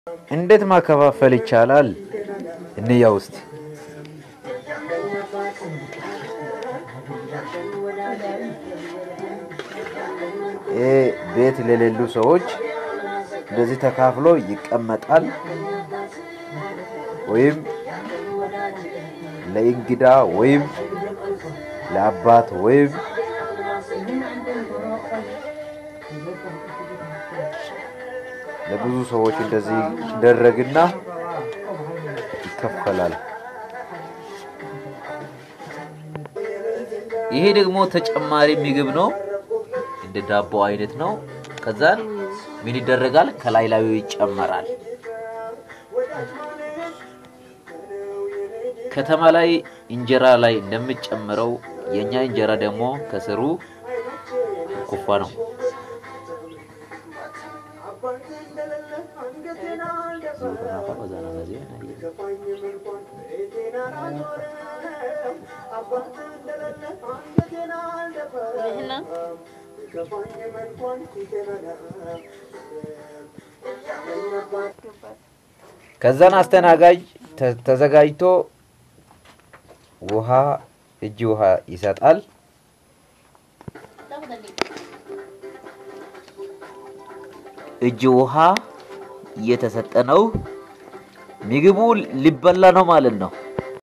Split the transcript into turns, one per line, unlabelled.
እንዴት ማከፋፈል ይቻላል? እንያው እስቲ። ይሄ ቤት ለሌሉ ሰዎች እንደዚህ ተካፍሎ ይቀመጣል። ወይም ለእንግዳ ወይም ለአባት ወይም ለብዙ ሰዎች እንደዚህ ይደረግና ይከፈላል። ይሄ ደግሞ ተጨማሪ ምግብ ነው፣ እንደ ዳቦ አይነት ነው። ከዛን ምን ይደረጋል? ከላይ ላዩ ይጨመራል። ከተማ ላይ እንጀራ ላይ እንደሚጨምረው የኛ እንጀራ ደግሞ ከስሩ ኩፋ ነው። ከዛን አስተናጋጅ ተ- ተዘጋጅቶ ውሃ እጅ ውሃ ይሰጣል። እጅ ውሃ እየተሰጠ ነው። ምግቡ ሊበላ ነው ማለት ነው።